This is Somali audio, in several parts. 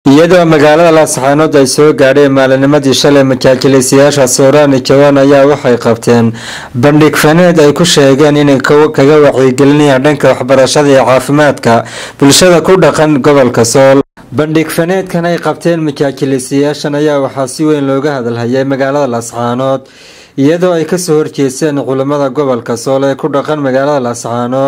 iyadoo magaalada laascaanood ay soo gaadheen maalinimadii shalay majaajilaysayaasha sooraan jawaan ayaa waxay qabteen bandhig faneed ay ku sheegeen inay kaga wacyigelinayaan dhanka waxbarashada iyo caafimaadka bulshada ku dhaqan gobolka sool bandhig faneedkan ay qabteen majaajilaysayaashan ayaa waxaa si weyn looga hadalhayay magaalada laascaanood iyadoo ay kasoo horjeesteen culimada gobolka sool ee ku dhaqan magaalada laascaanood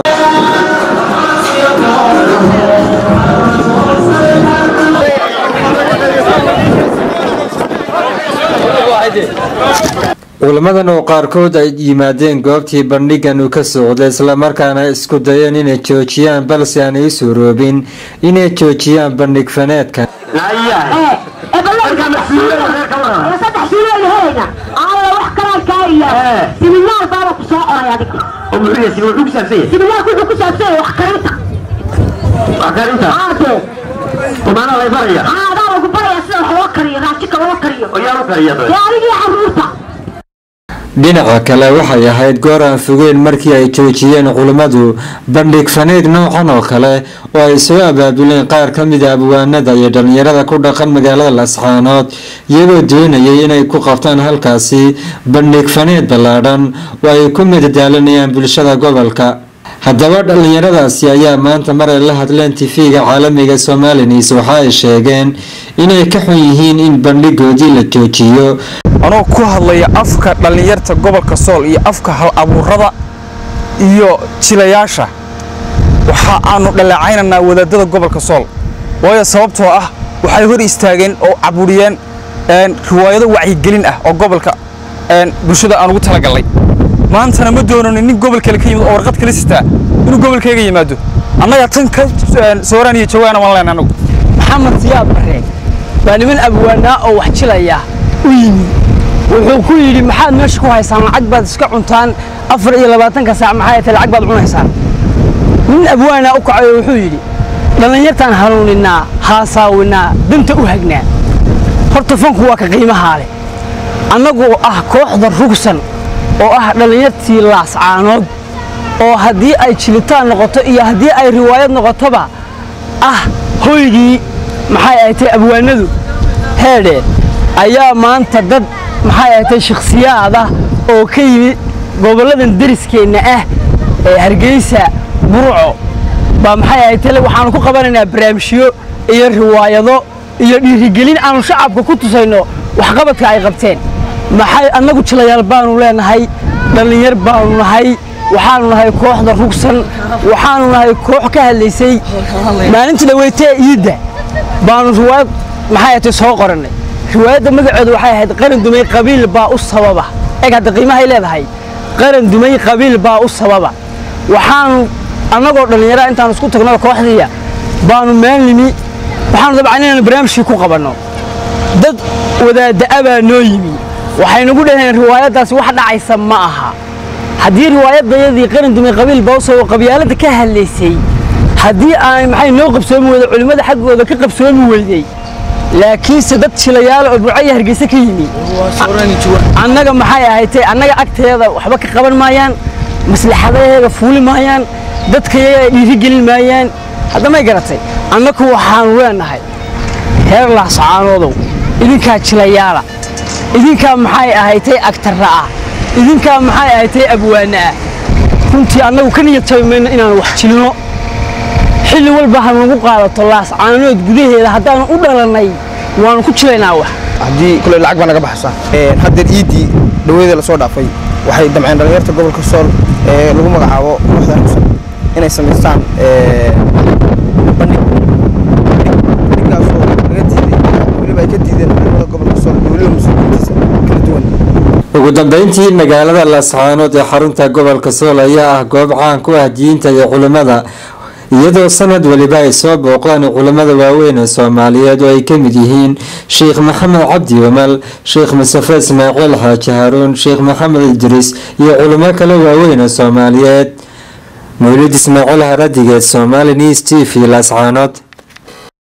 culamadan oo qaarkood ay yimaadeen goobtii bandhigan uu ka socday islamarkaana isku dayeen inay joojiyaan balse aanay u suuroobin inay joojiyaan bandhig faneedkan dhinaca kale waxay ahayd goor aan fogeen markii ay joojiyeen culimmadu bandhig faneed noocan oo kale oo ay soo abaabuleen qaar ka mida abwaanada iyo dhalinyarada ku dhaqan magaalada laascaanood iyagoo doonayay inay ku qabtaan halkaasi bandhig faneed ballaadhan oo ay ku midadaalinayaan bulshada gobolka haddaba dhalinyaradaasi ayaa maanta mar ay la hadleen tifiga caalamiga somalinis waxa ay sheegeen inay ka xun yihiin in bandhigoodii la joojiyo anoo ku hadlaya afka dhallinyarta gobolka sool iyo afka hal abuurada iyo jilayaasha waxa aanu dhaleecaynaynaa wadaadada gobolka sool waayo sababtoo ah waxay hor istaageen oo caburiyeen riwaayado wacyigelin ah oo gobolka bulshada aan ugu talagallay maantana ma doonano nin gobol kale ka yimid oo warqad kala sitaa inuu gobolkayga yimaado annaga tan ka sooraan iyo jawaana waan leenay anagu maxamed siyaad barre waa niman abwaanaa oo wax jilaya u yimi wuxuu ku yidhi maxaad meesha ku haysaan lacag baad iska cuntaan afar iyo labaatanka saac maxay tahay lacag baad cunaysaan nin abwaanaa u kacayo wuxuu yidhi dhallinyartaan hanuuninaa haasaawinaa danta u hagnaa horta fanku waa ka qiimahaa leh annagoo ah kooxda rugsan oo ah dhallinyartii laascaanood oo haddii ay jilitaan noqoto iyo haddii ay riwaayad noqotoba ah hoygii maxay ahatay abwaanadu heedhe ayaa maanta dad maxay ahatay shakhsiyaad ah oo ka yimid gobolladan deriskeenna ah ee hargeysa burco baa maxay ahatay waxaanu ku qabanaynaa barnaamijyo iyo riwaayado iyo dhiirigelin aanu shacabka ku tusayno waxqabadka ay qabteen maxay annagu jilayaal baanu leenahay dhallinyar baanu nahay waxaanu nahay kooxda rugsan waxaanu nahay koox ka hadlaysay maalintii dhaweytee iidda baanu riwaayad maxay ahatay soo qorannay riwaayadda magaceedu waxay ahayd qaran dumay qabiil baa u sababa eg hadda qiimahay leedahay qaran dumay qabiil baa u sababa waxaanu annagoo dhallinyaraha intaanu isku tagno kooxdiiya baanu meel nimi waxaanu dabcan inaanu barnaamijkii ku qabanno dad wadaadda'a baa noo yimi waxay nagu dhaheen riwaayaddaasi wax dhacaysa ma aha haddii riwaayadayadii qaran dumay qabiil baa u sababa qabyaaladda ka hadlaysay haddii aanay maxay noo qabsoomi weyday culimmada xaggooda ka qabsoomi weydey laakiinse dad jilayaala oo burcaya hargeysa ka yimi annaga maxay ahaydtay annaga agteeda waxba ka qaban maayaan maslaxadaheeda fuuli maayaan dadkayaga dhiirigelin maayaan haddamay garatay annaku waxaanu leenahay heer laascaanoodow idinkaa jilayaala idinkaa maxay ahaydtay agtarra ah idinkaa maxay ahaydtay abwaana ah runtii annagu ka niyad jabi mayno inaanu wax jilno xilli walba hanagu qaadato laascaanood gudaheeda haddaanu u dhalannay waanu ku jilaynaa wax haddii kule lacag baa naga baxaysa haddeer iiddii dhaweeda lasoo dhaafay waxay damceen dhallinyarta gobolka sool ee lagu magacaabo kooxda rugsan inay samaystaan bandhig bandhigaasoo laga diiday weliba ay ka diideen culimada gobolka sool iyo weliba mas-uuliyiintiisa kala duwan ugu dambeyntii magaalada laascaanood ee xarunta gobolka sool ayaa ah goob caan ku ah diinta iyo culimmada iyadoo sanad weliba ay soo booqdaan culimmada waaweyn ee soomaaliyeed oo ay ka mid yihiin sheekh maxamed cabdi wamal sheekh mustafe ismaaciil xaaji haruun sheekh maxamed idriis iyo culimo kale waaweyn oo soomaaliyeed mawlid ismaaciil haradigeed somali news t v laascaanood